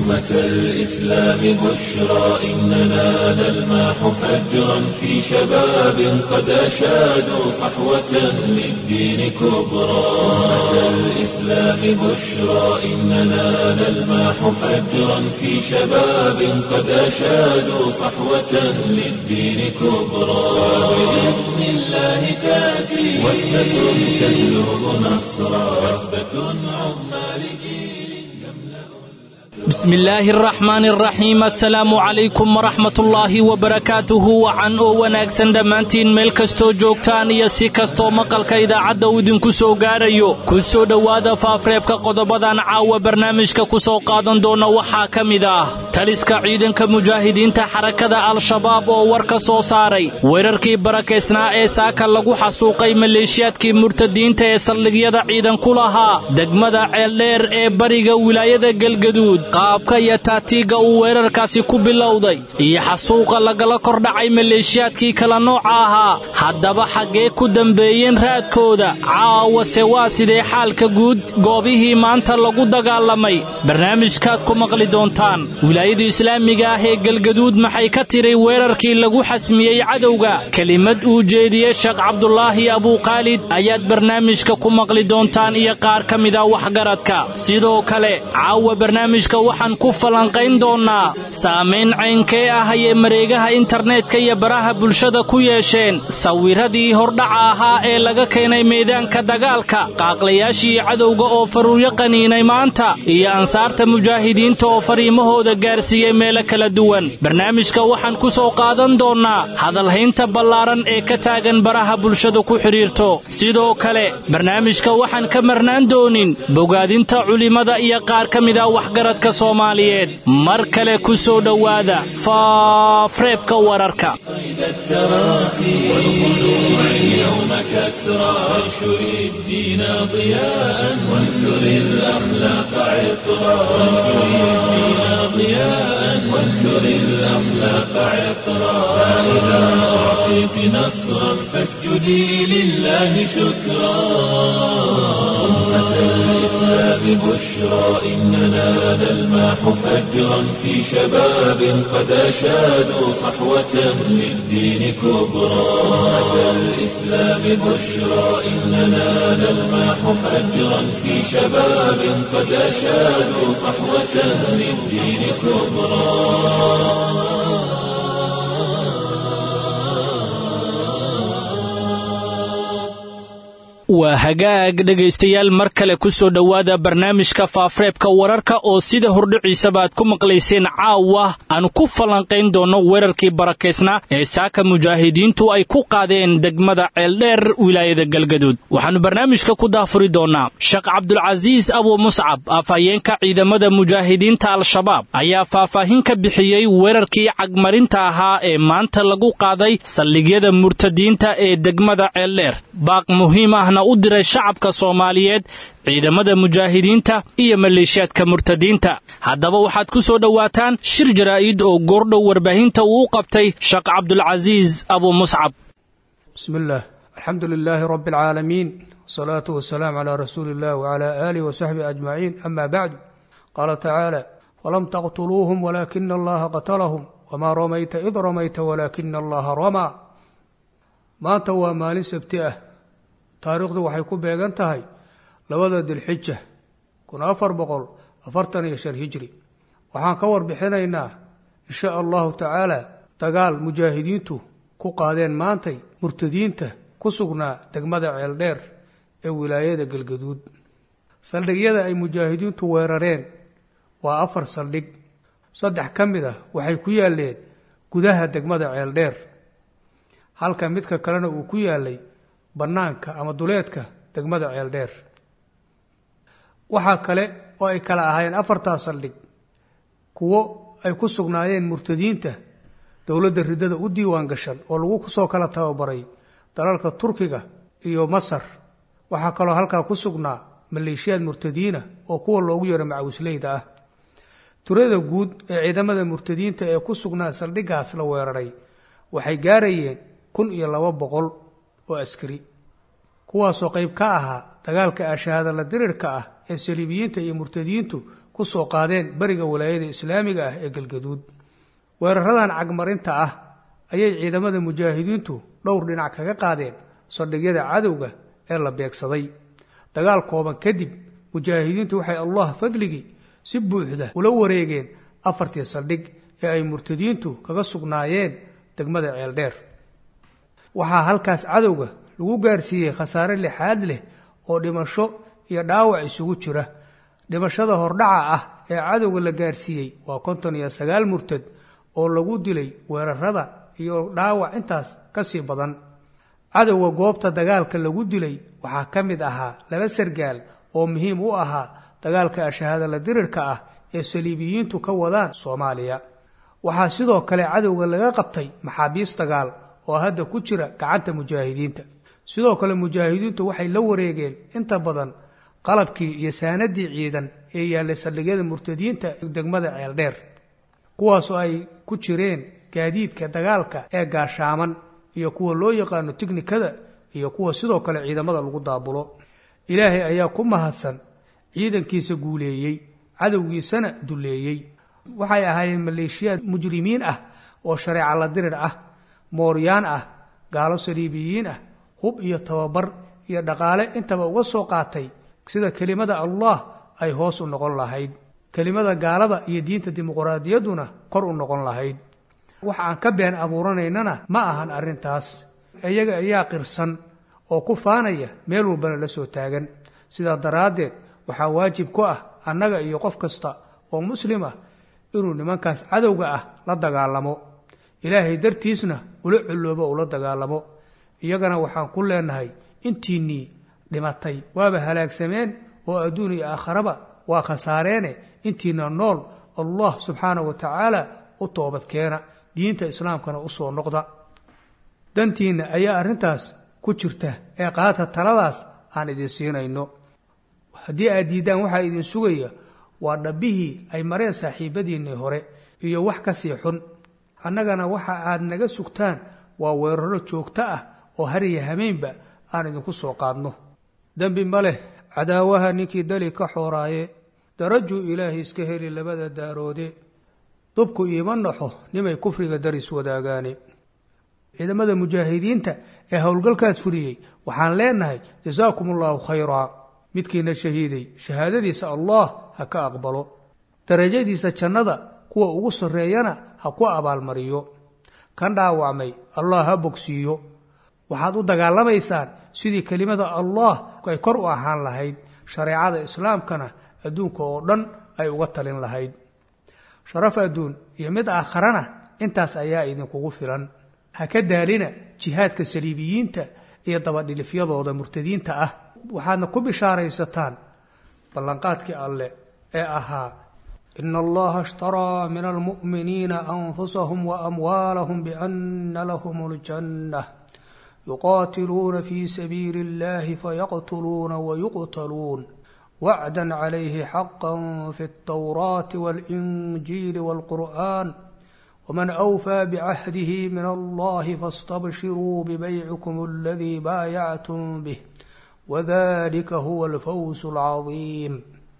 أمة الإسلام بشرى إننا نلمح فجرا في شباب قد أشادوا صحوة للدين كبرى أمة الإسلام بشرى إننا نلمح فجرا في شباب قد أشادوا صحوة للدين كبرى بإذن الله تأتي وحدة تهلب نصرا وحدة عظمى لجيل بسم illaahi araxmaani araxiim assalaamu calaykum waraxmatullaahi wabarakaatuhu wacan oo wanaagsan dhammaantiin meel kastoo joogtaan iyo si kastoo maqalka idaacadda uu idinku soo gaarayo ku soo dhowaada faafreebka qodobadan caawa barnaamijka ku soo qaadan doona waxaa ka mid ah taliska ciidanka mujaahidiinta xarakada al-shabaab oo war ka soo saaray weerarkii barakaysnaa ee saaka lagu xasuuqay maleeshiyaadkii murtadiinta ee saldhigyada ciidan ku lahaa degmada ceeldheer ee bariga wilaayada galgaduud qaabka iyo taatiigga uu weerarkaasi ku bilowday iyo xasuuqa lagala kordhacay maleeshiyaadkii kala nooca ahaa haddaba xaggee ku dambeeyeen raadkooda caawase waa sidee xaalka guud goobihii maanta lagu dagaalamay barnaamijkaad ku maqli doontaan wilaayada islaamiga ah ee galgaduud maxay ka tiray weerarkii lagu xasmiyey cadowga kelimad uu jeediyey sheekh cabdulaahi abuukhaalid ayaad barnaamijka ku maqli doontaan iyo qaar ka mida waxgaradka sidoo kale caawa barnaamijka waxaan ku falanqayn doonnaa saamayn caynkee ah ayay mareegaha internetka iyo baraha bulshada ku yeesheen sawiradii hordhaca ahaa ee laga keenay meedaanka dagaalka qaaqlayaashii cadowga oo faruuryo qaniinay maanta iyo ansaarta mujaahidiinta oo fariimahooda gaarsiiyey meelo kala duwan barnaamijka waxaan ku soo qaadan doonnaa hadalhaynta ballaaran ee ka taagan baraha bulshada ku xidhiirto sidoo kale barnaamijka waxaan ka marnaan doonin bogaadinta culimmada iyo qaar ka mida waxgaradka soomaaliyeed mar kale ku soo dhowaada faafreebka wararka التراخي والخلوع اليوم كسرى وانشر الدين ضياء وانثر الأخلاق عطرا وانشر الدين ضياء وانثر الأخلاق عطرا فإذا أعطيت نصرا فاسجدي لله شكرا أمة الإسلام بشرى إننا نلمح فجرا في شباب قد أشادوا صحوة للدين كبرى أمة الإسلام بشرى إننا نلمح فجرا في شباب قد أشادوا صحوة للدين كبرى waa hagaag dhegaystayaal mar kale ku soo dhowaada barnaamijka faafreebka wararka oo sida hordhiciisaba aad ku maqlayseen caawa aan ku falanqayn doonno weerarkii barakaysnaa ee saaka mujaahidiintu ay ku qaadeen degmada ceeldheer wilaayada galgaduud waxaannu barnaamijka ku daafuri doonnaa sheekh cabdulcasiis abu muscab afhayeenka ciidamada mujaahidiinta al-shabaab ayaa faahfaahin ka bixiyey weerarkii cagmarinta ahaa ee maanta lagu qaaday saldhigyada murtadiinta ee degmada ceeldheer baaq muhiim ahna u diray shacabka soomaaliyeed ciidamada mujaahidiinta iyo maleeshiyaadka murtadiinta haddaba waxaad ku soo dhowaataan shir jaraa'id oo goordhow warbaahinta uu u qabtay sheekh cabdulcasiis abu muscab bismi illaah alxamdu lilaahi rabbi alcaalamiin wasalaatu wasalaamu calaa rasuuli illah wcalaa aalihi wasaxbihi ajmaciin ama bacdu qaala tacaala falam taqtuluuhum walaakina allaha qatalahum wamaa ramayta id ramayta walaakina allaha ramaa maanta waa maalin sabti ah taariikhdu waxay ku beegan tahay labada dilxija kun afar boqol afartan iyo shan hijri waxaan ka warbixinaynaa insha allahu tacaala dagaal mujaahidiintu ku qaadeen maantay murtadiinta ku sugnaa degmada ceeldheer ee wilaayada galgaduud saldhigyada ay mujaahidiintu weerareen waa afar saldhig saddex ka mid ah waxay ku yaaleen gudaha degmada ceeldheer halka midka kalena uu ku yaalay bannaanka ama duleedka degmada ceeldheer waxaa kale oo ay kala ahaayeen afartaa saldhig kuwo ay ku sugnaayeen murtadiinta dowladda riddada u diiwaan gashan oo lagu soo kala tababaray dalalka turkiga iyo masar waxaa kaloo halkaa ku sugnaa maleeshiyaad murtadiina oo kuwa loogu yeero macawisleyda ah turada guud ee ciidamada murtadiinta ee ku sugnaa saldhiggaas la weeraray waxay gaarayeen kun iyo laba boqol oo askari kuwaasoo qayb ka ahaa dagaalka ashahaadala dirirka ah ee saliibiyiinta iyo murtadiintu ku soo qaadeen beriga walaayada islaamiga ah ee galgaduud weeraradan cagmarinta ah ayay ciidamada mujaahidiintu dhowr dhinac kaga qaadeen saldhigyada cadowga ee la beegsaday dagaal kooban kadib mujaahidiintu waxay allah fadligii si buuxda ula wareegeen afartii saldhig ee ay murtadiintu kaga sugnaayeen degmada ceeldheer waxaa halkaas cadowga lagu gaarsiiyey khasaare lixaad leh oo dhimasho iyo dhaawac isugu jira dhimashada hordhaca ah ee cadowga la gaarsiiyey waa konton iyo sagaal murtad oo lagu dilay weerarada iyo dhaawac intaas ka sii badan cadowga goobta dagaalka lagu dilay waxaa ka mid ahaa laba sargaal oo muhiim u ahaa dagaalka ashahaadala dirirka ah ee saliibiyiintu ka wadaan soomaaliya waxaa sidoo kale cadowga laga qabtay maxaabiis dagaal oo hadda ku jira gacanta mujaahidiinta sidoo kale mujaahidiintu waxay la wareegeen inta badan qalabkii iyo saanadii ciidan ee yaallay saldhigyada murtadiinta degmada ceeldheer kuwaasoo ay ku jireen gaadiidka dagaalka ee gaashaaman iyo kuwa loo yaqaano tiknikada iyo kuwa sidoo kale ciidamada lagu daabulo ilaahay ayaa ku mahadsan ciidankiisa guuleeyey cadowgiisana duleeyey waxay ahaayeen maleeshiyaad mujrimiin ah oo shareeca la dirir ah mooryaan ah gaalo saliibiyiin ah hub iyo tababar iyo dhaqaale intaba uga soo qaatay sida kelimada allah ay hoos u noqon lahayd kelimada gaalada iyo diinta dimuqraadiyadduna kor u noqon lahayd wax aan ka been abuuranaynana ma ahan arrintaas iyaga ayaa qirsan oo ku faanaya meel walbana la soo taagan sidaa daraaddeed waxaa waajib ku ah annaga iyo qof kasta oo muslim ah inuu nimankaas cadowga ah la dagaalamo ilaahay dartiisna ula culloobo ula dagaalamo iyagana waxaan ku leenahay intiinnii dhimatay waaba halaagsameen oo adduun iyo aakharaba waa khasaareene intiina nool allah subxaana wa tacaala u toobadkeena diinta islaamkana u soo noqda dantiinna ayaa arrintaas ku jirta ee qaata taladaas aan idin siinayno haddii aad diiddaan waxaa idin sugaya waa dhabbihii ay mareen saaxiibadiinnii hore iyo wax ka sii xun annagana waxa aad naga sugtaan waa weeraro joogto ah oo hariya hameynba aan idinku soo qaadno dembi ma leh cadaawaha ninkii dali ka xooraaye darajuu ilaahay iska heli labada daaroode dubku iima naxo nimay kufriga daris wadaagaane ciidamada mujaahidiinta ee howlgalkaas fuliyey waxaan leenahay jasaakum allaahu khayraa midkiina shahiiday shahaadadiisa allah ha ka aqbalo darajadiisa jannada kuwa ugu sarreeyana ha ku abaalmariyo kan dhaawacmay allah ha bogsiiyo waxaad u dagaalamaysaan sidii kelimada allah ay kor u ahaan lahayd shareecada islaamkana adduunka oo dhan ay uga talin lahayd sharaf adduun iyo mid aakharana intaas ayaa idinkugu filan ha ka daalina jihaadka saliibiyiinta iyo dabadhilifyadooda murtadiinta ah waxaadna ku bishaaraysataan ballanqaadkii alle ee ahaa ina allaha ishtaraa min almu'miniina anfusahum waamwaalahum biana lahum اljanna yuqaatiluuna fi sabiili اllahi fayaqtuluuna wayuqtaluun wacda calayhi xaqa fi اltawraati waاlinjiili wاlqur'an wman أwfى bcahdihi min allahi faاstabshiruu bbaycikum اladii baayactum bih wadalika huwa alfawz اlcadiim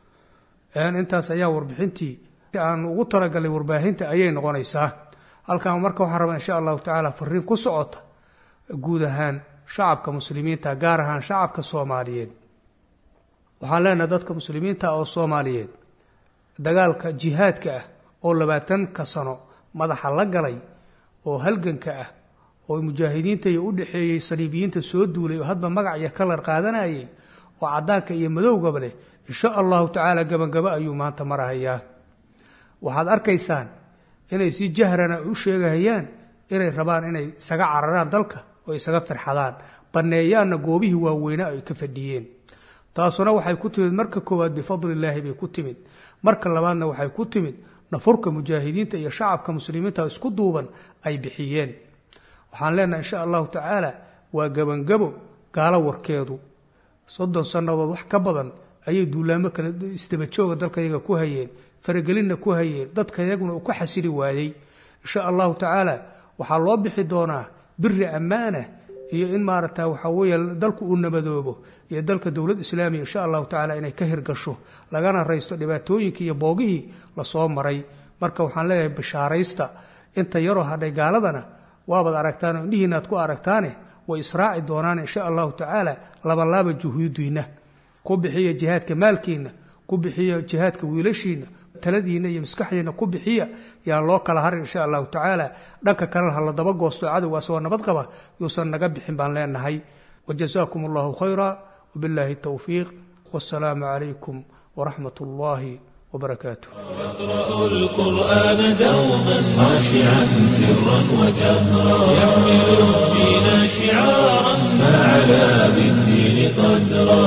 intaas ayaa warbixintii aan ugu talagalay warbaahinta ayay noqonaysaa halkan marka waxaan rabaa insha allahu tacaala fariin ku socota guud ahaan shacabka muslimiinta gaar ahaan shacabka soomaaliyeed waxaan leenahay dadka muslimiinta oo soomaaliyeed dagaalka jihaadka ah oo labaatanka sano madaxa la galay oo halganka ah oo mujaahidiinta iyo u dhexeeyey saliibiyiinta soo duulay oo hadba magac iyo kalar qaadanayay oo caddaanka iyo madowgaba leh insha allahu tacaala gabagabo ayuu maanta marahayaa waxaad arkaysaan inay si jahrana u sheegahayaan inay rabaan inay isaga cararaan dalka oo isaga firxadaan banneeyaanna goobihii waaweynaa ay ka fadhiyeen taasuna waxay ku timid marka koowaad bifadli illaahi bay ku timid marka labaadna waxay ku timid nafurka mujaahidiinta iyo shacabka muslimiinta isku duuban ay bixiyeen waxaan leenahay insha allahu tacaala waa gebangabo gaalo warkeedu soddon sannadood wax ka badan ayay duulaamo kale isdabajooga dalkayaga ku hayeen faragelinna ku hayeen dadkayaguna uu ka xasili waayey insha allahu tacaala waxaa loo bixi doonaa biri ammaana iyo in maaragta waxaa weeye dalku uu nabadoobo iyo dalka dowlad islaamiya insha allahu tacaala inay ka hirgasho lagana raysto dhibaatooyinkii iyo boogihii lasoo maray marka waxaan leeyahay bishaaraysta inta yaroo hadhay gaaladana waabaad aragtaan indhihiina aad ku aragtaane way israaci doonaan insha allahu tacaala labalaaba juhuudiinna ku bixiya jihaadka maalkiinna ku bixiya jihaadka wiilashiinna taladiinna iyo maskaxdiinna ku bixiya yaa loo kala harin insha allahu tacaala dhanka kalena ha la daba goosto cadowgaas oo nabad qaba yuusan naga bixin baan leenahay wajazaakum allahu khayra wabillahi towfiiq wasalaamu calaykum waraxmat ullaahi وبركاته يقرأ القرآن دوما خاشعا سرا وجهرا يحمل الدين شعارا فعلى بالدين قدرا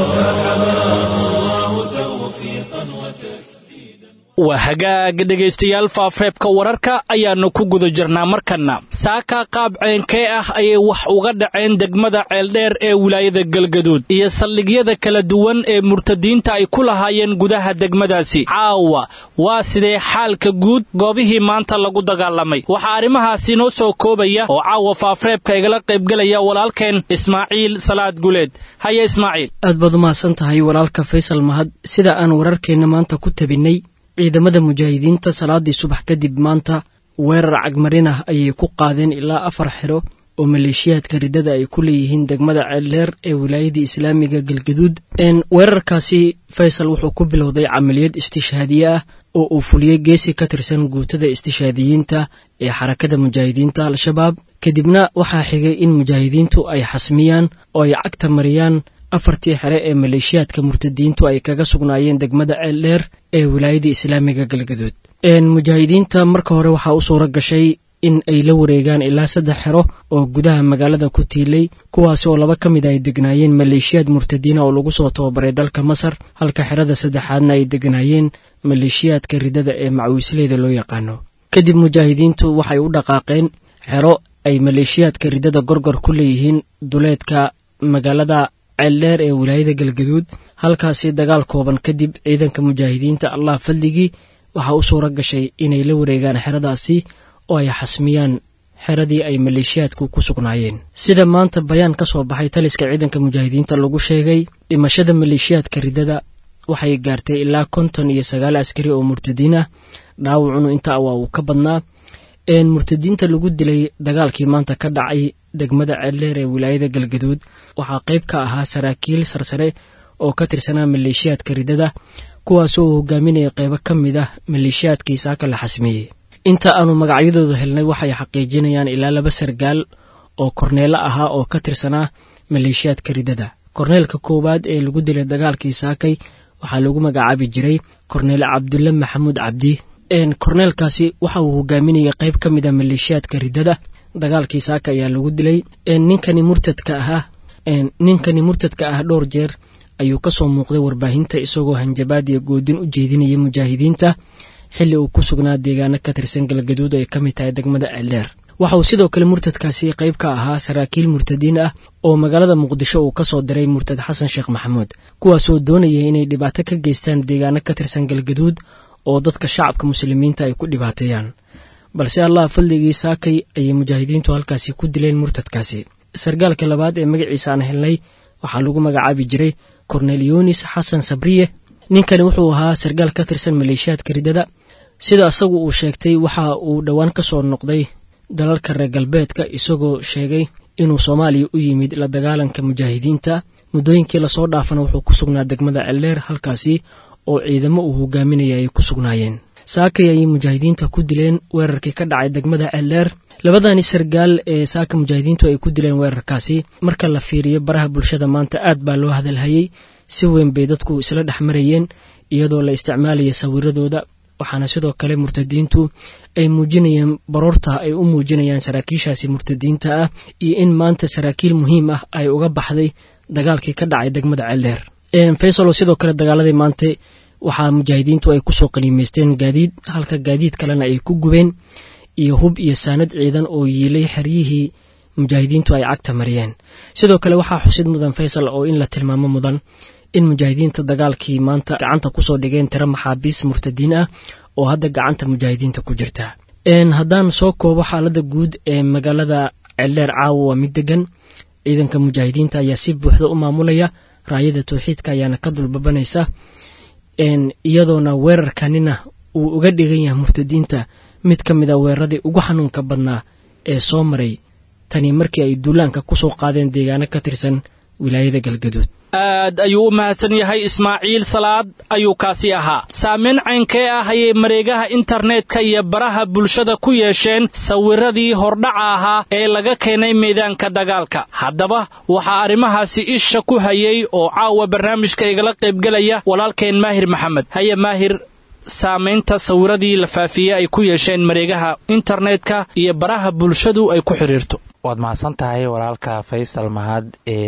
فحماه الله توفيقا وتسديدا waa hagaag dhegaystayaal faafreebka wararka ayaannu ku guda jirnaa markanna saaka qaab ceenkee ah ayay wax uga dhaceen degmada ceeldheer ee wilaayada galgaduud iyo saldhigyada kala duwan ee murtadiinta ay ku lahaayeen gudaha degmadaasi caawa waa sidee xaalka guud goobihii maanta lagu dagaalamay waxaa arrimahaasi noo soo koobaya oo caawa faafreebka igala qaybgelaya walaalkeen ismaaciil salaad guleed haya ismaaciil aad baad umahadsan tahay walaalka faysal mahad sida aan wararkeenna maanta ku tabinnay ciidamada mujaahidiinta salaadii subax kadib maanta weerar cagmarin ah ayay ku qaadeen ilaa afar xiro oo maleeshiyaadka riddada ay ku leeyihiin degmada ceeldheer ee wilaayadii islaamiga galgaduud weerarkaasi faysal wuxuu ku bilowday camaliyad istishhaadiye ah oo uu fuliyey geesi ka tirsan guutada istishhaadiyiinta ee xarakada mujaahidiinta al-shabaab kadibna waxaa xigay in mujaahidiintu ay xasmiyaan oo ay cagta mariyaan afartii xere ee maleeshiyaadka murtadiintu ay kaga sugnaayeen degmada ceeldheer ee wilaayadii islaamiga galgaduud mujaahidiinta marka hore waxaa u suura gashay in ay la wareegaan ilaa saddex xero oo gudaha magaalada ku tiilay kuwaas oo laba ka mid ay degnaayeen maleeshiyaad murtadiina oo lagu soo tababaray dalka masar halka xerada saddexaadna ay degnaayeen maleeshiyaadka riddada ee macawiisleyda loo yaqaano kadib mujaahidiintu waxay u dhaqaaqeen xero ay maleeshiyaadka riddada gorgor ku leeyihiin duleedka magaalada ceeldheer ee wilaayada galgaduud halkaasi dagaal kooban kadib ciidanka mujaahidiinta allah fadligii waxaa u suura gashay inay la wareegaan xeradaasi oo ay xasmiyaan xeradii ay maleeshiyaadku ku sugnaayeen sida maanta bayaan ka soo baxay taliska ciidanka mujaahidiinta lagu sheegay dhimashada maleeshiyaadka riddada waxay gaartay ilaa konton iyo sagaal askari oo murtadiin ah dhaawacunu intaa waa uu ka badnaa murtadiinta lagu dilay dagaalkii maanta ka dhacay degmada ceeldheer ee wilaayada galgaduud waxaa qayb ka ahaa saraakiil sarsare oo ka tirsanaa maleeshiyaadka riddada kuwaasoo uu hogaaminaya qaybo ka mid ah maleeshiyaadkii saaka la xasmeeyey inta aanu magacyadooda helnay waxay xaqiijinayaan ilaa laba sargaal oo korneelo ahaa oo ka tirsanaa maleeshiyaadka riddada korneelka koowaad ee lagu dilay dagaalkii saakay waxaa lagu magacaabi jiray korneel cabdulle maxamuud cabdi korneelkaasi waxa uu hogaaminayay qayb ka mid a maleeshiyaadka riddada dagaalkii saaka ayaa lagu dilay ninkani murtadka ahaa ninkani murtadka ah dhowr jeer ayuu ka soo muuqday warbaahinta isagoo hanjabaad iyo goodin u jeedinaya mujaahidiinta xilli uu ku sugnaa deegaano ka tirsan galgaduud ay ka mid tahay degmada ceeldheer waxa uu sidoo kale murtadkaasi qayb ka ahaa saraakiil murtadiin ah oo magaalada muqdisho uu ka soo diray murtad xasan sheekh maxamuud kuwaasoo doonaya inay dhibaato ka geystaan deegaano ka tirsan galgaduud oo dadka shacabka muslimiinta ay ku dhibaateeyaan balse allah fadligii saakay ayay mujaahidiintu halkaasi ku dileen murtadkaasi sargaalka labaad ee magaciisa aan helnay waxaa lagu magacaabi jiray kornel yunis xasan sabriye ninkani wuxuu ahaa sargaal ka tirsan maleeshiyaadka riddada sida isagu uu sheegtay waxa uu dhowaan ka soo noqday dalalka reer galbeedka isagoo sheegay inuu soomaaliya u yimid la dagaalanka mujaahidiinta muddooyinkii lasoo dhaafana wuxuu ku sugnaa degmada ceeldheer halkaasi oo ciidamo uu hogaaminaya ay ku sugnaayeen saakay ayay mujaahidiinta ku dileen weerarkii ka dhacay degmada ceeldheer labadani sargaal ee saaka mujaahidiintu ay ku dileen weerarkaasi marka la fiiriyo baraha bulshada maanta aad baa loo hadalhayey si weyn bay dadku isla dhex marayeen iyadoo la isticmaalaya sawiradooda waxaana sidoo kale murtadiintu ay muujinayeen baroorta ay u muujinayaan saraakiishaasi murtadiinta ah iyo in maanta saraakiil muhiim ah ay uga baxday dagaalkii ka dhacay degmada ceeldheer faysalo sidoo kale dagaaladii maanta waxaa mujaahidiintu ay kusoo qaniimeysteen gaadiid halka gaadiid kalena ay ku gubeen iyo hub iyo saanad ciidan oo yiilay xeryihii mujaahidiintu ay cagta mariyeen sidoo kale waxaa xusid mudan faysal oo in la tilmaamo mudan in mujaahidiinta dagaalkii maanta gacanta kusoo dhigeen tiro maxaabiis murtadiin ah oo hadda gacanta mujaahidiinta ku jirta haddaan soo koobo xaalada guud ee magaalada ceeldheer caawa waa mid degan ciidanka mujaahidiinta ayaa si buuxda u maamulaya raayada towxiidka ayaana ka dulbabanaysa iyadoona weerarkanina uu uga dhigan yahay murtadiinta mid ka mid a weeraradii ugu xanuunka badnaa ee soo maray tani markii ay duulaanka ku soo qaadeen deegaano ka tirsan wilaayada galgaduud aad ayuu u mahadsan yahay ismaaciil salaad ayuu kaasi ahaa saamayn caynkee ah ayay mareegaha internetka iyo baraha bulshada ku yeesheen sawiradii hordhaca ahaa ee laga keenay meedaanka dagaalka haddaba waxaa arrimahaasi isha ku hayay oo caawa barnaamijka igala qaybgelaya walaalkeen maahir maxamed haye maahir saamaynta sawiradii la faafiyey ay ku yeesheen mareegaha internetka iyo baraha bulshadu ay ku xidhiirto waad mahadsan tahay walaalka faysal mahad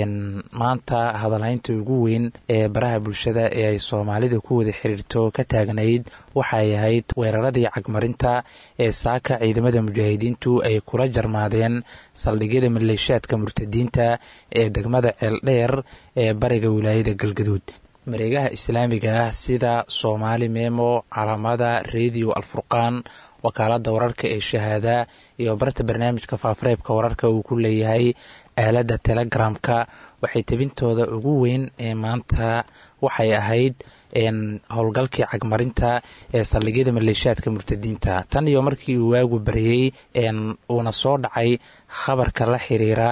maanta hadalhaynta ugu weyn ee baraha bulshada ee ay soomaalida ku wada xiriirto ka taagnayd waxay ahayd weeraradii cagmarinta ee saaka ciidamada mujaahidiintu ay kula jarmaadeen saldhigyada maleeshaadka murtadiinta ee degmada ceeldheer ee bariga wilaayada galgaduud mareegaha islaamiga ah sida soomaali memo calaamada rediyo alfurqaan wakaalada wararka ee shahaada iyo barta barnaamijka faafareebka wararka uu ku leeyahay aaladda telegramka waxay tabintooda ugu weyn ee maanta waxay ahayd howlgalkii cagmarinta ee saldhigyada maleeshaadka murtadiinta tan iyo markii uu waagu baryey uuna soo dhacay khabarka la xiriira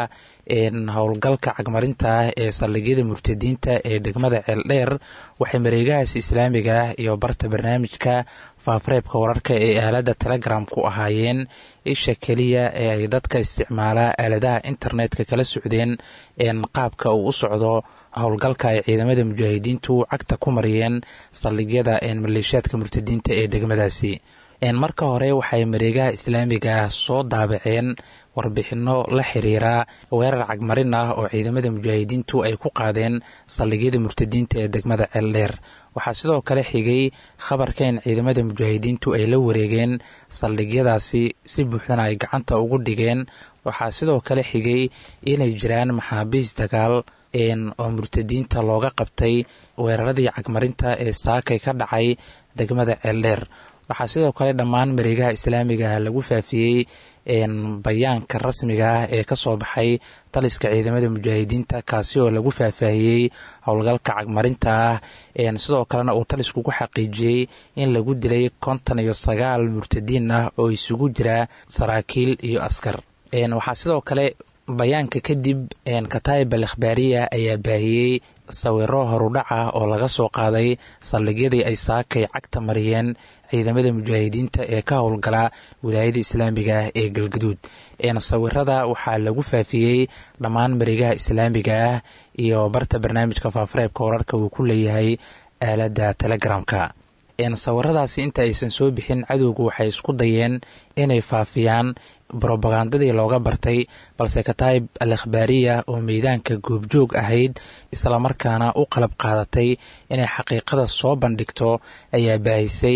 howlgalka cagmarinta ah ee saldhigyada murtadiinta ee degmada ceeldheer waxay mareegahaas islaamiga ah iyo barta barnaamijka faafareebka wararka ee aaladda telegram ku ahaayeen isha keliya ee ay dadka isticmaala aaladaha internetka kala socdeen qaabka uu u socdo howlgalka ay ciidamada mujaahidiintu cagta ku mariyeen saldhigyada maleeshaadka murtadiinta ee degmadaasi marka hore waxay mareegaha islaamiga ah soo daabaceen warbixinno la xiriira weerar cagmarin ah oo ciidamada mujaahidiintu ay ku qaadeen saldhigyada murtadiinta ee degmada ceeldheer waxaa sidoo kale xigay khabarka in ciidamada mujaahidiintu ay la wareegeen saldhigyadaasi si buuxdana ay gacanta ugu dhigeen waxaa sidoo kale xigay inay jiraan maxaabiis dagaal oo murtadiinta looga qabtay weeraradii cagmarinta ee saakay ka dhacay degmada ceeldheer waxaa sidoo kale dhammaan mareegaha islaamiga ah lagu faafiyey bayaanka rasmiga ah ee kasoo baxay taliska ciidamada mujaahidiinta kaasi oo lagu faahfaahiyey howlgalka cagmarinta ah sidoo kalena uu talisku ku xaqiijiyey in lagu dilay konton iyo sagaal murtadiin ah oo isugu jira saraakiil iyo askar waxaa sidoo kale bayaanka kadib kataib al ikhbaariya ayaa baahiyey sawiro horudhac ah oo laga soo qaaday saldhigyadii ay saakay cagta mariyeen ciidamada mujaahidiinta ee ka howlgala wilaayada islaamiga ah ee galgaduud sawirada waxaa lagu faafiyey dhammaan mareegaha islaamiga ah iyo barta barnaamijka faafareebka wararka uu ku leeyahay aaladda telegramka sawiradaasi inta aysan soo bixin cadowgu waxay isku dayeen inay faafiyaan brobagandadii looga bartay balse kataib al ikhbaariya oo meydaanka goobjoog ahayd islamarkaana u qalab qaadatay inay xaqiiqada soo bandhigto ayaa baahisay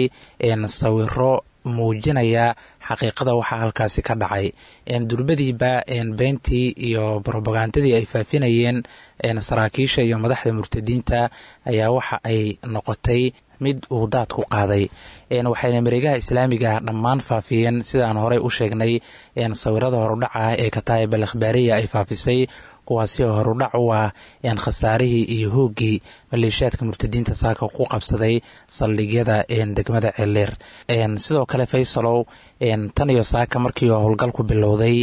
sawiro muujinaya xaqiiqada waxaa halkaasi ka dhacay durbadiiba beentii iyo brobagandadii ay faafinayeen saraakiisha iyo madaxda murtadiinta ayaa waxa ay noqotay mid uu daad ku qaaday waxayna mareegaha islaamiga dhammaan faafiyeen sidaan horey u sheegnay sawirada horudhaca ee kataib al ikhbaariya ay faafisay kuwaasi oo horudhac u ah khasaarihii iyo hooggii maleeshaadka murtadiinta saaka ku qabsaday saldhigyada degmada ceeldheer sidoo kale faysalow tan iyo saaka markii howlgalku bilowday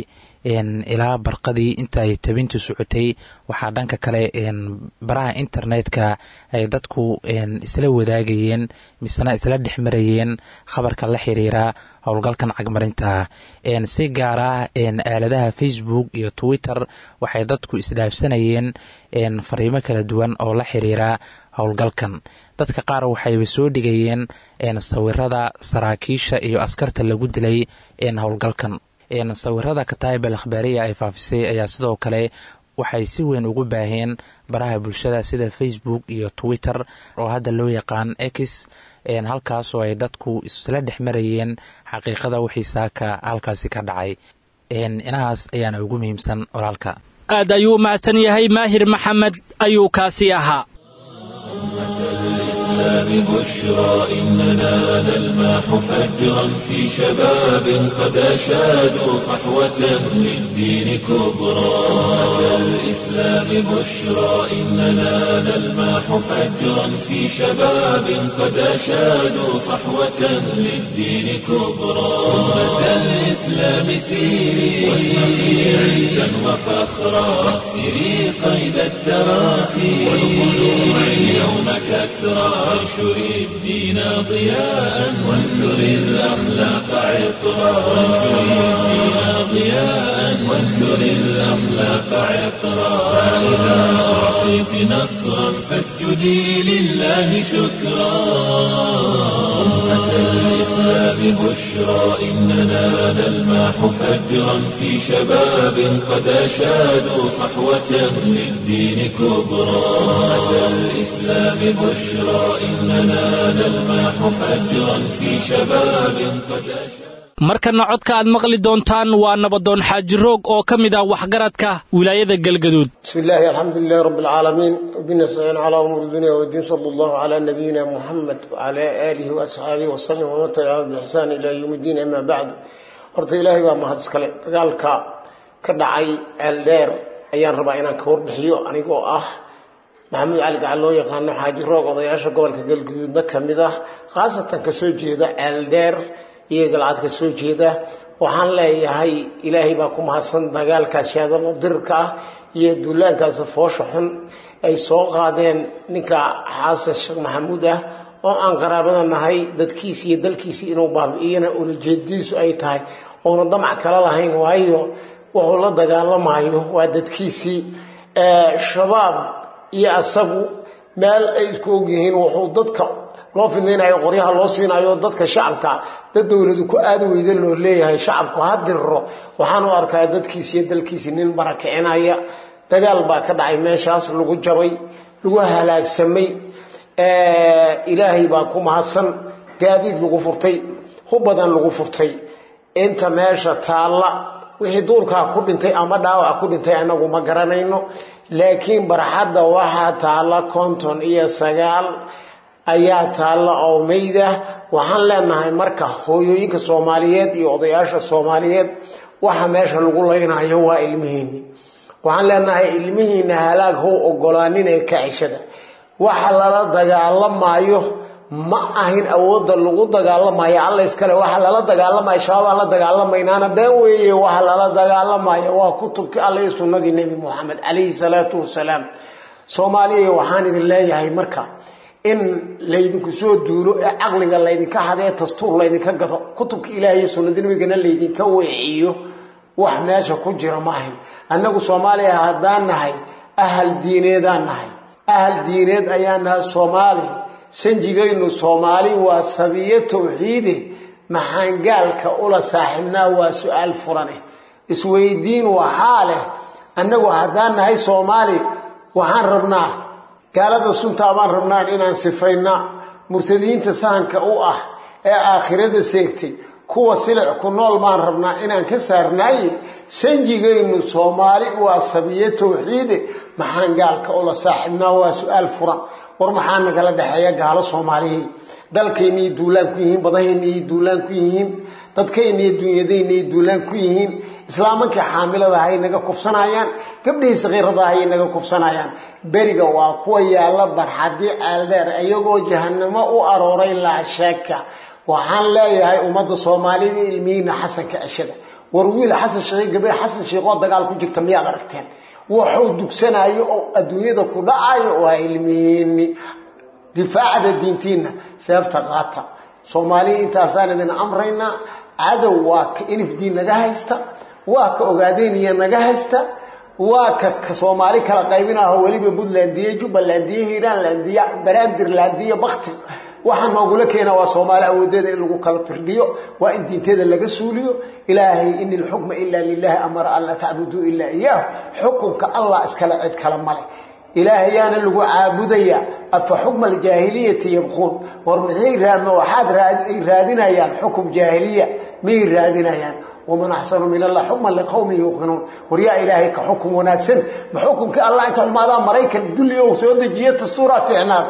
ilaa barqadii inta ay tabintu socotay waxaa dhanka kale baraha internetka ay dadku isla wadaagayeen misena isla dhex marayeen khabarka la xiriira howlgalkan cagmarinta si gaar ah aaladaha facebook iyo twitter waxay dadku isdhaafsanayeen fariimo kala duwan oo la xiriira howlgalkan dadka qaar waxayba soo dhigayeen sawirada saraakiisha iyo askarta lagu dilay howlgalkan sawirada kataib al ikhbaariya ay faafisay ayaa sidoo kale waxay si weyn ugu baaheen baraha bulshada sida facebook iyo twitter oo hadda loo yaqaan x halkaasoo ay dadku isla dhex marayeen xaqiiqada wixii saaka halkaasi ka dhacay inahaas ayaana ugu muhiimsan walaalka aad ayuu mahadsan yahay maahir maxamed ayuu kaasi ahaa الإسلام بشرى إننا نلمح فجرا في شباب قد أشادوا صحوة للدين كبرى أمة الإسلام بشرى إننا نلمح فجرا في شباب قد أشادوا صحوة للدين كبرى أمة الإسلام سيري واشرقي عزا وفخرا واكسري قيد التراخي والخلوع اليوم كسرى وانشري الدين ضياء وانثري الأخلاق عطرا وانشري الدين ضياء وانثري الأخلاق عطرا فإذا أعطيت نصرا فاسجدي لله شكرا أمة الإسلام بشرى إننا نلمح فجرا في شباب قد أشادوا صحوة للدين كبرى أمة الإسلام بشرى إننا نلمح فجرا في شباب قد أشادوا markana codka aad maqli doontaan waa nabadoon xaaji roog oo ka mid ah waxgaradka wilaayada galgaduud بسم الله الحمد لله رب العالمين وبنستعين على أمور الدنيا والدين صلى الله على نبينا محمد وعلى آله وأصحابه وسلم ومن تبعهم بإحسان إلى يوم الدين أما بعد horta ilaahay baa mahad iskale dagaalka ka dhacay ceeldheer ayaan rabaa inaan ka warbixiyo anigoo ah maxamuud cali gacal loo yaqaano xaaji roog odayaasha gobolka galguduudna ka mid ah khaasatan kasoo jeeda ceeldheer iyo galcad ka soo jeeda waxaan leeyahay ilaahay baa ku mahadsan dagaalkaas shaadalo dirirka ah iyo duulaankaas foosha xun ay soo qaadeen ninka xasan sheekh maxamuud ah oo aan qaraabada nahay dadkiisi iyo dalkiisi inuu baabi'iyana ulajeedadiisu ay tahay oona damac kala lahayn waayo wuxuu la dagaalamayo waa dadkiisii shabaab iyo asagu meel ay isku ogyihiin wuxuu dadka loo fidnaynayo qoryaha loo siinayo dadka shacabka dad dowladu ku aada weyda loo leeyahay shacabku ha diriro waxaan u arkaa dadkiisi iyo dalkiisi nin barakicinaya dagaal baa ka dhacay meeshaas lagu jabay lagu halaagsamay ilaahay baa ku mahadsan gaadiid lagu furtay hub badan lagu furtay inta meesha taalla wixii duurkaa ku dhintay ama dhaawac ku dhintay anagu ma garanayno laakiin barxadda waxaa taalla konton iyo sagaal ayaa taalla oo mayda waxaan leenahay marka hooyooyinka soomaaliyeed iyo odayaasha soomaaliyeed waxa meesha lagu laynayo waa ilmihiinni waxaan leenahay ilmihiina halaag how ogolaanin ee kacishada waxa lala dagaalamayo ma ahin awoodda lagu dagaalamayo alla iskale waxa lala dagaalamayo shabaabaan la dagaalamaynaana been weeye waxa lala dagaalamayo waa kutubkii alla iyo sunnadii nebi moxamed calayhi salaatu wasalaam soomaaliya waxaan idin leeyahay marka in laydinku soo duulo ee caqliga laydinka hadee dastuur laydinka gado kutubka ilaah iyo sunnada nabigana laydinka weeciyo wax meesha ku jira ma ahin annagu soomaaliya haddaan nahay ahal diineedaan nahay ahal diineed ayaan nahay soomaali sanjigaynu soomaali waa sabiyo tawxiide maxaan gaalka ula saaxiibnaa waa su-aal furane isweydiin waxaa leh annagu haddaan nahay soomaali waxaan rabnaa gaalada suntaa baan rabnaa inaan sifayna murtadiinta sahanka u ah ee aakhirada seegtay kuwa silic ku nool baan rabnaa inaan ka saarnaaye sanjigaynu soomaali waa sabiyo tawxiide maxaan gaalka ula saaxiibnaa waa su-aal furan war maxaa nagala dhexeeya gaalo soomaaliyeed dalkaynay duulaan ku yihiin badahaynay duulaan ku yihiin dadkaynay dunyadaynay duulaan ku yihiin islaamankii xaamilada hay naga kufsanayaan gabdhihii sakiirada hay naga kufsanayaan beriga waa kuwa yaalla barxadii ceeldheer iyagoo jahanamo u arooray laa sheeka waxaan leeyahay ummadda soomaalida ilmihiina xasanka ceshada war wiil xasan sheekh gabar xasan sheekoo dagaal ku jirta miyaad aragteen wuxuu dugsanayo oo adduunyada ku dhacayo waa ilmihiini difaacda diintiina seefta qaata soomaaliya intaasaan idin amraynaa cadow waa ka inifdiin naga haysta waa ka ogaadeyniya naga haysta waa ka soomaali kala qaybinaho weliba puntlandiya jubbalandiya hiiraanlandiya baraandirlandiya bakti waxaa noogula keena waa soomaali awoodeeda in lagu kala firdhiyo waa in diinteeda laga suuliyo ilaahay in ilxukma ilaa lilahi amara an laa tacbuduu ilaa iyaahu xukunka allah iskale cid kale male ilaahayaana lagu caabudayaa afa xukma aljaahiliyati yabquun war maxay raadma waxaad ay raadinayaan xukum jaahiliya miyay raadinayaan waman axsanu min allah xukman liqowmin yuuqinuun war yaa ilaahay ka xukum wanaagsan ma xukumkii allah inta xumaadaa maraykan dulli ou soo dejiye dastuuraa fiicnaaday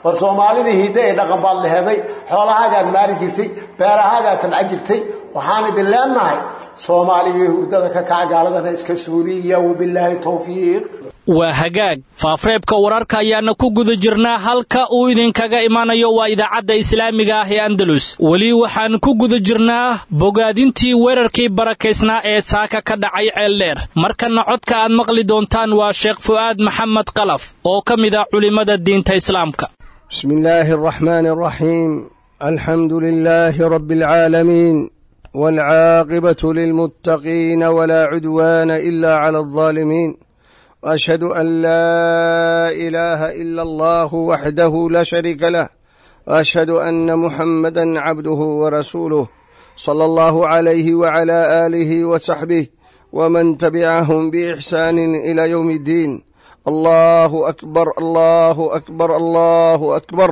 war soomaalidii hiidda ee dhaqan baad leheday xoolahaagaad maali jirtay beerahaagaad tabca jirtay waxaan idin leenahay soomaaliya hurdada ka kaca gaaladana iska suuliya wabilaahi towfiiq waa hagaag faafreebka wararka ayaana ku guda jirnaa halka uu idinkaga imanayo waa idaacadda islaamiga ah ee andalus weli waxaan ku guda jirnaa bogaadintii weerarkii barakaysnaa ee saaka ka dhacay ceeldheer markana codka aad maqli doontaan waa sheekh fu'aad maxamed qalaf oo ka mid ah culimmada diinta islaamka بسم الله الرحمن الرحيم الحمد لله رب العالمين والعاقبة للمتقين ولا عدوان إلا على الظالمين وأشهد أن لا إله إلا الله وحده لا شريك له وأشهد أن محمدا عبده ورسوله صلى الله عليه وعلى آله وصحبه ومن تبعهم بإحسان إلى يوم الدين الله أكبر الله أكبر الله أكبر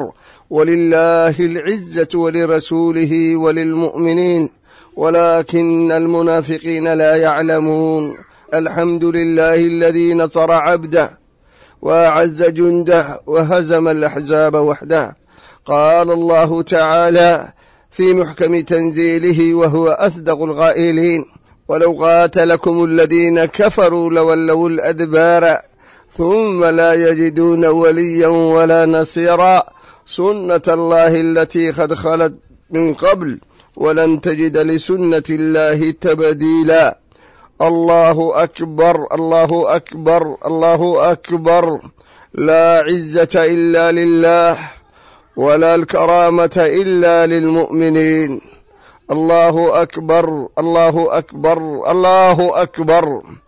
ولله العزة ولرسوله وللمؤمنين ولكن المنافقين لا يعلمون الحمد لله الذي نصر عبده وأعز جنده وهزم الأحزاب وحده قال الله تعالى في محكم تنزيله وهو أصدق القائلين ولو قاتلكم الذين كفروا لولوا الأدبار ثم لا يجدون وليا ولا نصيرا سنة الله التي قد خلت من قبل ولن تجد لسنة الله تبديلا الله أكبر الله أكبر الله أكبر لا عزة إلا لله ولا الكرامة إلا للمؤمنين الله أكبر الله أكبر الله أكبر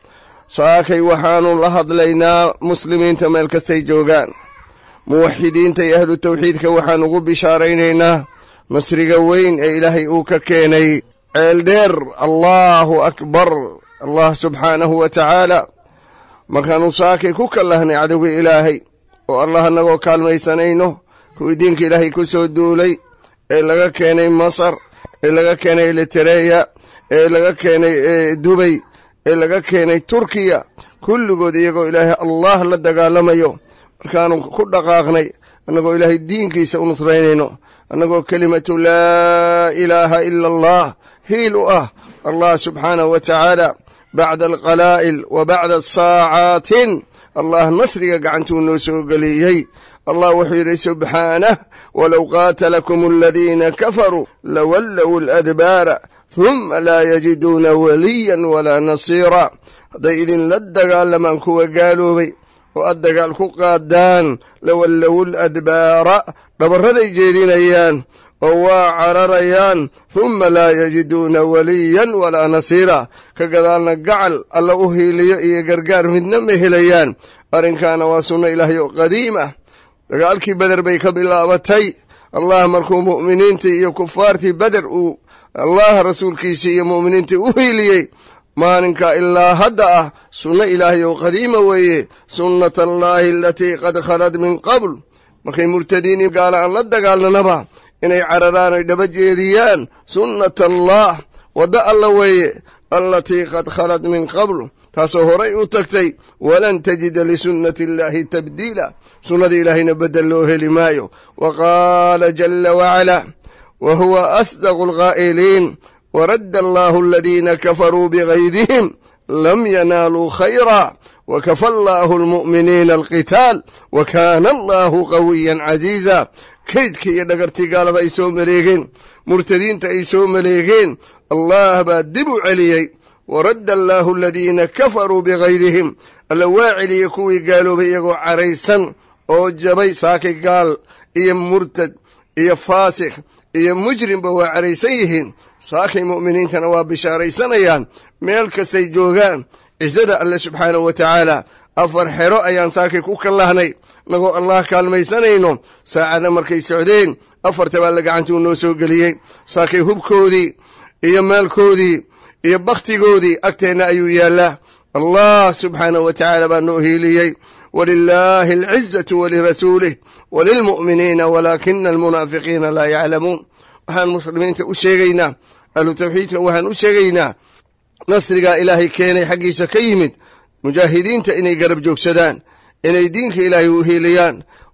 saakay waxaanu la hadlaynaa muslimiinta meel kastay joogaan muwaxidiinta iyo ahlu tawxiidka waxaan ugu bishaaraynaynaa nasriga weyn ee ilaahay uu ka keenay ceeldheer allaahu akbar allah subxaanahu wa tacaala markaannu saakay ku kallahnay cadowga ilaahay oo allah annagoo kaalmaysanayno kuwii diinka ilaahay ku soo duulay ee laga keenay masar ee laga keenay elitereya ee laga keenay dubay ee laga keenay turkiya kulligood iyagoo ilaahay allah la dagaalamayo markaanu ku dhaqaaqnay annagoo ilaahay diinkiisa u nusraynayno annagoo kelimatu laa ilaaha ila allah hiil u ah allah subxaanahu wa tacaala bacda alqalaa'il wa bacda saacaatin allah nasriga gacantuu noo soo geliyey allah wuxuu yidhi subxaanah walow qaatalakum aladiina kafaruu lawallow aladbaara huma laa yajiduuna waliyan walaa nasiira hadday idinla dagaalamaan kuwa gaaloobay oo aad dagaal ku qaadaan lawallow ladbaara dhabarraday jeedinayaan oo waa cararayaan humma laa yajiduuna waliyan walaa nasiira ka gadaalna gacal alla u hiiliyo iyo gargaar midna ma helayaan arrinkaana waa sunno ilaahay oo qadiim ah dagaalkii beder bay ka bilaabatay allah markuu mu'miniintii iyo kufaartii beder uu allah rasuulkiisii iyo mu'miniintii u hiiliyey maalinka ilaa hadda ah sunno ilaahay oo qadiima weeye sunnata allaahi alatii qad khalad min qabl markay murtadiin gaala aan la dagaalnanaba inay cararaan oy dhaba jeediyaan sunnata allah wadda alla weeye allatii qad khalad min qabl taasoo horay u tagtay walan tajida lisunnati illaahi tabdiila sunnada ilaahayna beddel loo heli maayo wa qaala jalla wacalaa wa huwa asdaqu alqaa'iliin waradda allaahu aladiina kafaruu bigaydihim lam yanaaluu khayra wakafa allaahu almu'miniina alqitaal wa kaana allaahu qawiyan casiiza kaydka iyo dhagartii gaalada ay soo maleegeen murtadiinta ay soo maleegeen allah baa dib u celiyey waradda allaahu aladiina kafaruu bigaydihim alla waa celiyey kuwii gaaloobay iyagoo caraysan oo jabay saakay gaal iyo murtad iyo faasikh iyo mujrimba waa caraysan yihiin saakay mu'miniintana waa bishaaraysanayaan meel kastay joogaan cisada alle subxaanahu wa tacaala afar xero ayaan saakay ku kallahnay nagoo allah kaalmaysanayno saacada markay socdeen afarta baa la gacantuu noo soo geliyey saakay hubkoodii iyo maalkoodii iyo bakhtigoodii agteenna ayuu yaallaa allah subxaanahu wa tacaala baa noo hiiliyey walilaahi alcizatu walirasuulih walilmu'miniina walaakina almunaafiqiina laa yaclamuun waxaan muslimiinta u sheegaynaa ahlu tawxiidka waxaan u sheegaynaa nasrigaa ilaahay keenay xaggiisa ka yimid mujaahidiinta inay garab joogsadaan inay diinka ilaahay u hiiliyaan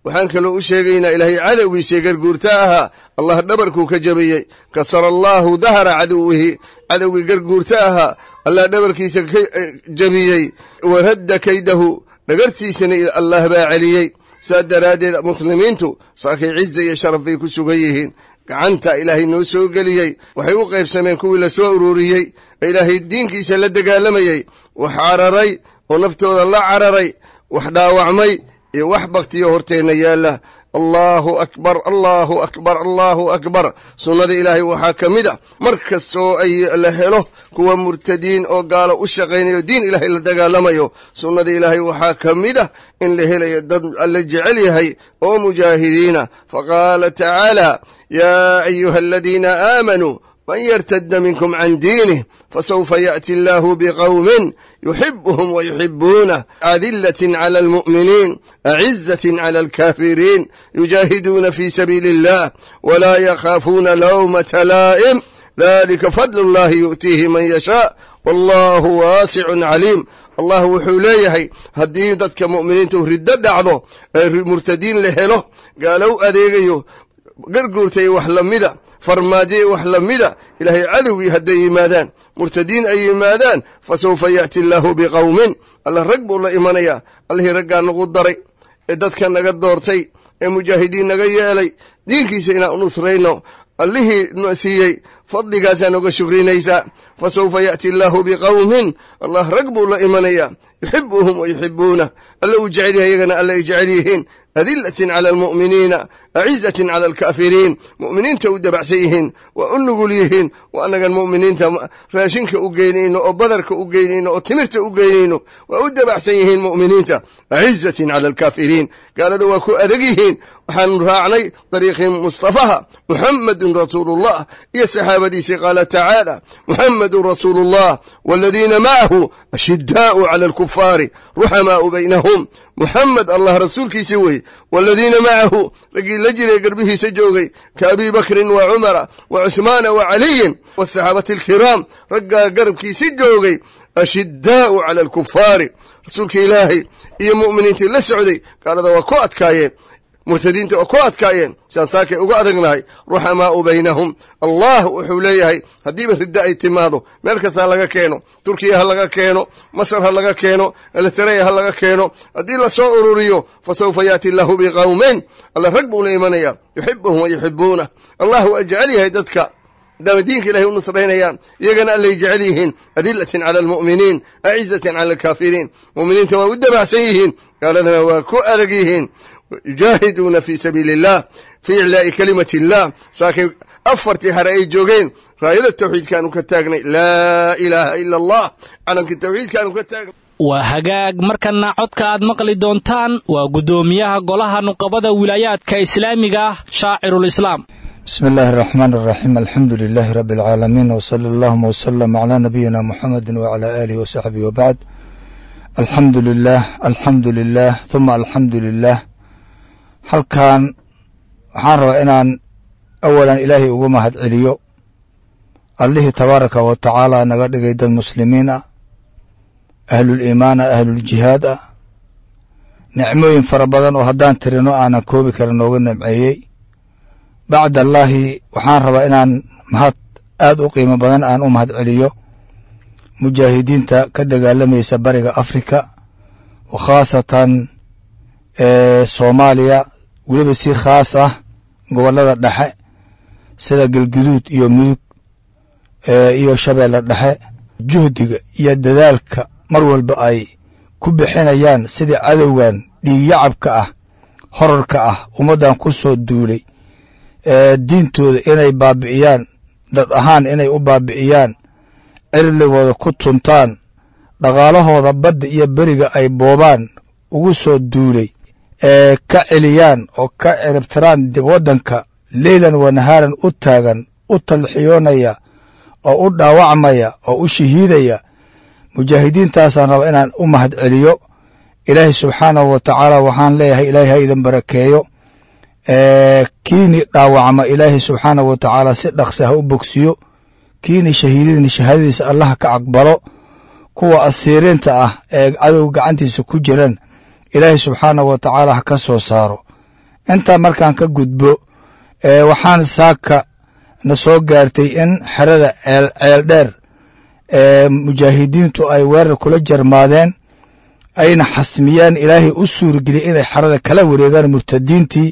waxaan kaloo u sheegaynaa ilaahay cadowgiisii garguurta ahaa allah dhabarkuu ka jabiyey kasara allaahu dahra caduwihi cadowgii garguurta ahaa allah dhabarkiisa ka jabiyey wa radda kaydahu dhagartiisana allah baa celiyey saas daraaddeed muslimiintu saakay ciza iyo sharaf bay ku sugan yihiin gacanta ilaahay noo soo geliyey waxay u qaybsameen kuwii la soo ururiyey ee ilaahay diinkiisa la dagaalamayey wax cararay oo naftooda la cararay wax dhaawacmay iyo wax baktiyo horteenna yaalla allaahu akbar allaahu akbar allaahu akbar sunnada ilaahay waxaa ka mid a mar kastoo ay la helo kuwa murtadiin oo gaalo u shaqaynayo diin ilaahay la dagaalamayo sunnada ilaahay waxaa ka mid ah in la helayo dad alla jecel yahay oo mujaahidiina faqaala tacaala yaa ayuha aladiina aamanuu man yartadda minkum can diinih fasawfa yaأti allahu bqowmin yuxibuhum wayuxibuunah adilatin clى almu'miniin acizatin clى alkaafiriin yujaahiduuna fi sabiili اllah wla yakhaafuuna lawmata laa'im dalika fadl اllahi yu'tiihi man yashaa wallahu waasicun caliim allah wuxuu leeyahay haddii dadka mu'miniintu riddo dhacdo ee murtadiin la helo gaalow adeegayo garguurtay wax lamida farmaajoy wax lamida ilaahay cadowgii hadday yimaadaan murtadiin ay yimaadaan fa sawfa ya'ti allaahu biqowmin allah rag buu la imanayaa allihii raggaa nagu daray ee dadka naga doortay ee mujaahidiin naga yeelay diinkiisa inaan u nusrayno allihii na siiyey fadligaasaa noga shukrinaysaa fa sawfa ya'ti allaahu biqowmin allah rag buu la imanayaa yuxibuhum wa yuxibuunah alla uu jecel yahay iyagana alla ay jecel yihiin adilatin cala almu'miniina acizatin cala alkaafiriin mu'miniinta u dabacsan yihiin waa u nugul yihiin waa annagan mu'miniinta raashinka u geynayno oo badarka u geynayno oo timirta u geynayno waa u dabacsan yihiin mu'miniinta acizatin cala alkaafiriin gaalada waa ku adag yihiin waxaanu raacnay dariiqii mustafaha muxamedun rasuulullah iyo saxaabadiisii qaala tacaala muxamedun rasuulullah waladiina macahu ashidaa'u cala alkufaari ruxamaa'u baynahum muxamed allah rasuulkiisi weye waladiina macahu raggii la jiray garbihiisa joogay ka abi bakrin wa cumara wa cusmaana wa caliyin wasaxaabati alkiraam raggaa garabkiisi joogay ashidaa'u cala alkufaari rasuulka ilaahay iyo mu'miniintii la socday gaalada waa ku adkaayeen murtadiinta waa ku adkaayeen saasaakay uga adagnahay ruxamaa'u baynahum allah wuxuu leeyahay haddiiba riddo ay timaado meel kasta ha laga keeno turkiya ha laga keeno masar ha laga keeno elitareya ha laga keeno haddii lasoo ururiyo fa sawfa yaati allahu biqowmin alla rag buu la imanayaa yuxibuhum wa yuxibuunah allah waa jecel yahay dadka maadaama diinka ilahay u nusraynayaan iyagana allay jecel yihiin adilatin cala almu'miniin acizatin cala alkaafiriin mu'miniinta waa u dabacsan yihiin gaaladana waa ku adag yihiin yujaahiduuna fi sabiili illah fii iclaa'i kalimati illah saakay afartii hare ay joogeen raayada tawxiidkaanu ka taagnay laa ilaaha ila allah calankii tawxiidkaanu ka taagnay waa hagaag markana codka aad maqli doontaan waa guddoomiyaha golaha nuqabada wilaayaadka islaamiga ah shaacirulislaam bismi illaahi araxmaan araxiim alxamdu lilaahi rabbi alcaalamiin wsala allahuma wsalam calaa nabiyina muxamedi wacalaa aalihi wasaxbihi wabacd alxamdu lilaah alxamdu lilaah huma alxamdu lilaah halkan waxaan rabaa inaan awalan ilaahay ugu mahad celiyo allihii tabaaraka wa tacaala naga dhigay dad muslimiin ah ahluliimaan ah ahluljihaad ah nicmooyin fara badan oo haddaan tirino aanan koobi karin nooga nimceeyey bacd allaahi waxaan rabaa inaan mahad aad u qiimo badan aan u mahad celiyo mujaahidiinta ka dagaalamaysa bariga afrika wa khaasatan soomaaliya weliba si khaas ah gobollada dhexe sida galguduud iyo mudug iyo shabeelle dhexe juhdiga iyo dadaalka mar walba ay ku bixinayaan sidii cadowgan dhiigyacabka ah horarka ah ummaddan ku soo duulay diintooda inay baabi'iyaan dad ahaan inay u baabi'iyaan cirdigooda ku tuntaan dhaqaalahooda badda iyo beriga ay boobaan ugu soo duulay ee ka celiyaan oo ka ciribtiraan waddanka leylan wa nahaaran u taagan u talxiyoonaya oo u dhaawacmaya oo u shahiidaya mujaahidiintaasaan raba inaan u mahad celiyo ilaahay subxaanahu wa tacaala waxaan leeyahay ilaahay ha idin barakeeyo kiini dhaawacma ilaahay subxaanahu wa tacaala si dhaqsi ha u bogsiyo kiini shahiidadni shahaadadiisa allaha ka aqbalo kuwa asiiriinta ah ee cadow gacantiisa ku jiran ilaahay subxaanahu wa tacaala ha ka soo saaro intaa markaan ka gudbo waxaan saaka na soo gaartay in xerada ceel dheer ee mujaahidiintu ay weerar kula jarmaadeen ayna xasmiyeen ilaahay u suurageliyey inay xerada kala wareegaan murtadiintii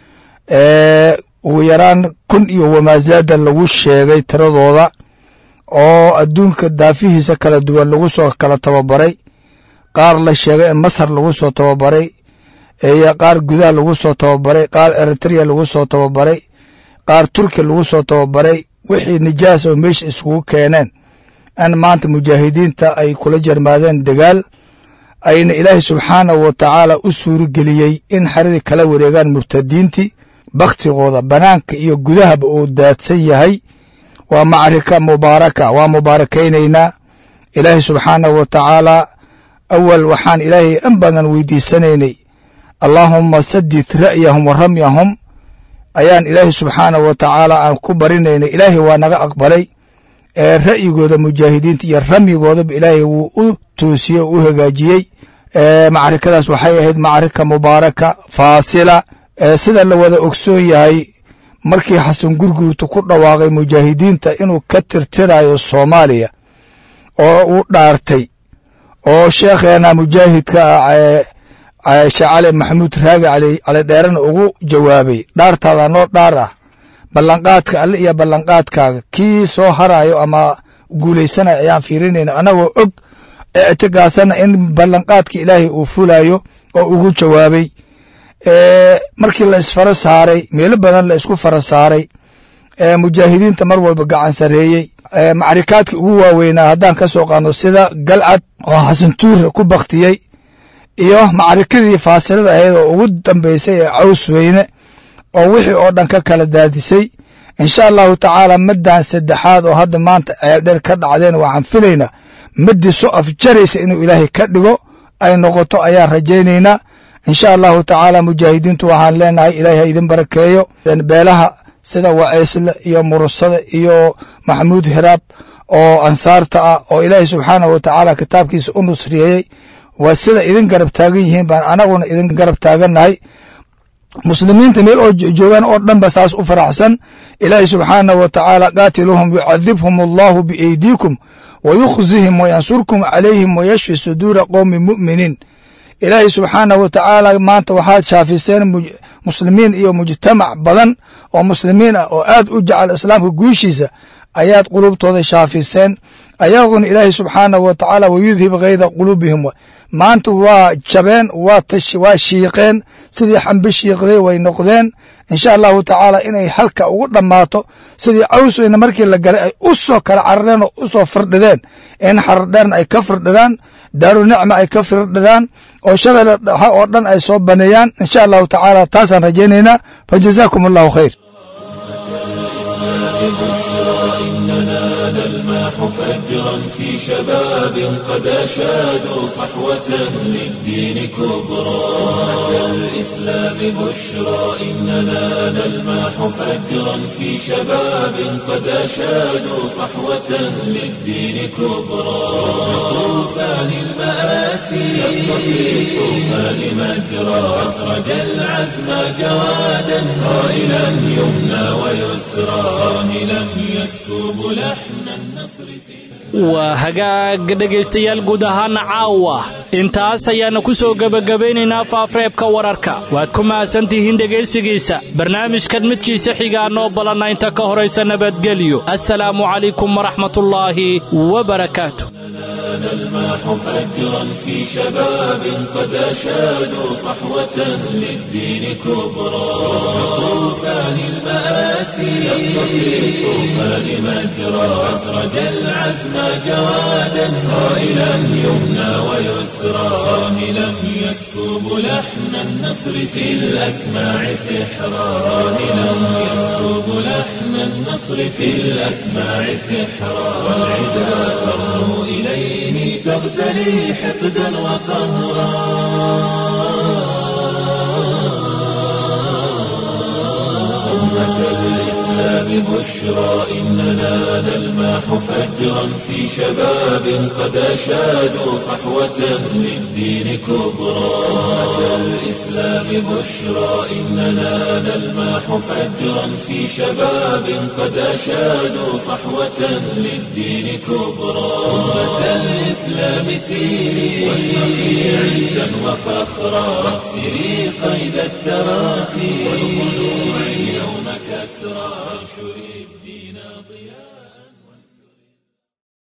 ugu yaraan kun iyo wamaazaada lagu sheegay tiradooda oo adduunka daafihiisa kala duwan lagu soo kala tababaray qaar la sheegay in masar lagu soo tababaray iyo qaar gudaha lagu soo tababaray qaar eritrea lagu soo tababaray qaar turki lagu soo tababaray wixii nijaas oo meesha iskugu keeneen in maanta mujaahidiinta ay kula jarmaadeen dagaal ayna ilaahay subxaanahu wa tacaala u suurageliyey in xeradii kala wareegaan murtadiintii bakhtigooda banaanka iyo gudahaba uu daadsan yahay waa macrika mubaaraka waa mubaarakaynaynaa ilaahay subxaanahu wa tacaala awal waxaan ilaahay in badan weydiisanaynay allaahumma sadid ra'yahum wa ramyahum ayaan ilaahay subxaanahu wa tacaala aan ku barinaynay ilaahay waa naga aqbalay ee ra'yigooda mujaahidiinta iyo ramyigoodaba ilaahay wuu u toosiyey oo u hagaajiyey macrikadaas waxay ahayd macrika mubaaraka faasila sida la wada ogsoon yahay markii xasan gurguurta ku dhawaaqay mujaahidiinta inuu ka tirtirayo soomaaliya oo uu dhaartay oo sheekheena mujaahidka ah sheekh cali maxamuud raagi cali dheerana ugu jawaabay dhaartaada noo dhaar ah ballanqaadka alle iyo ballanqaadkaaga kii soo harayo ama guulaysanaya ayaan fiirinayna annagoo og ictigaasana in ballanqaadka ilaahay uu fulayo oo ugu jawaabay markii la isfara saaray meelo badan la isku fara saaray mujaahidiinta mar walba gacan sareeyey macrikaadkii ugu waaweynaa haddaan ka soo qaadno sida galcad oo xasantuure ku baktiyey iyo macrikadii faasilada ahayd oo ugu dambaysay ee caws weyne oo wixii oo dhan ka kala daadisay insha allahu tacaala maddan saddexaad oo hadda maanta ceeldheer ka dhacdeen waxaan filaynaa maddii soo afjaraysa inuu ilaahay ka dhigo ay noqoto ayaan rajaynaynaa insha allahu tacaala mujaahidiintu waxaan leenahay ilaahay ha idin barakeeyo beelaha sida waceysle iyo murusada iyo maxamuud hiraab oo ansaarta ah oo ilaahay subxaanahu wa tacaala kitaabkiisa u nusriyeeyey waa sida idin garab taagan yihiin baan anaguna idin garab taagannahay muslimiinta meel oo joogaan oo dhan ba saas u faraxsan ilaahay subxaanahu wa tacaala qaatiluhum yucadibhum allahu bieydiikum wa yukhzihim wa yansurkum calayhim wa yashfi suduura qowmi mu'miniin ilaahay subxaanahu wa tacaala maanta waxaad shaafiseen muslimiin iyo mujtamac badan oo muslimiin ah oo aad u jecel islaamka guushiisa ayaad qulubtooda shaafiseen ayaguna ilaahay subxaanahu wa tacaala wayudhib kayda quluubihim maanta waa jabeen waa shiiqeen sidii xambe shiiqday way noqdeen insha allahu tacaala inay halka ugu dhammaato sidii cawsweyna markii la galay ay u soo kala carareen oo u soo firdhideen in xardheerna ay ka firdhidaan daaru nicma ay ka firdhidaan oo shabeelle dhaxa oo dhan ay soo baneeyaan insha allahu tacaala taasaan rajaynaynaa fa jazaakum allahu khayr إننا نلماح فجرا في شباب قد أشادوا صحوة للدين كبرى أمة الإسلام بشرى إننا نلماح فجرا في شباب قد أشادوا صحوة للدين كبرى طوفان المآسي شق في الطوفان مجرى أسرج العزم جوادا صائلا يمنى ويسرى صاهلا يسكب لحن النصر في waa hagaag dhegaystayaal guud ahaana caawa intaas ayaana ku soo gebagabaynaynaa faafreebka wararka waad ku mahadsantihiin dhegaysigiisa barnaamijkan midkiisa xigaa noo balanna inta ka horaysa nabadgelyo assalaamu calaykum waraxmatullaahi wabarakaatu نلماح فجرا في شباب قد أشادوا صحوة للدين كبرى طوفان المآسي شق في الطوفان مجرى أسرج العزم جوادا صائلا يمنى ويسرى صاهلا يسكب لحن النصر في الأسماع سحرا صاهلا يسكب لحن النصر في الأسماع سحرا والعدا ترنو إليه تغتلي حقدا وقهرا أمة الإسلام بشرى إننا نلمح فجرا في شباب قد أشادوا صحوة للدين كبرى أمة الإسلام بشرى إننا نلمح فجرا في شباب قد أشادوا صحوة للدين كبرى أمة الإسلام سيري واشرقي عزا وفخرا واكسري قيد التراخي والخلوع اليوم كسرى وانشري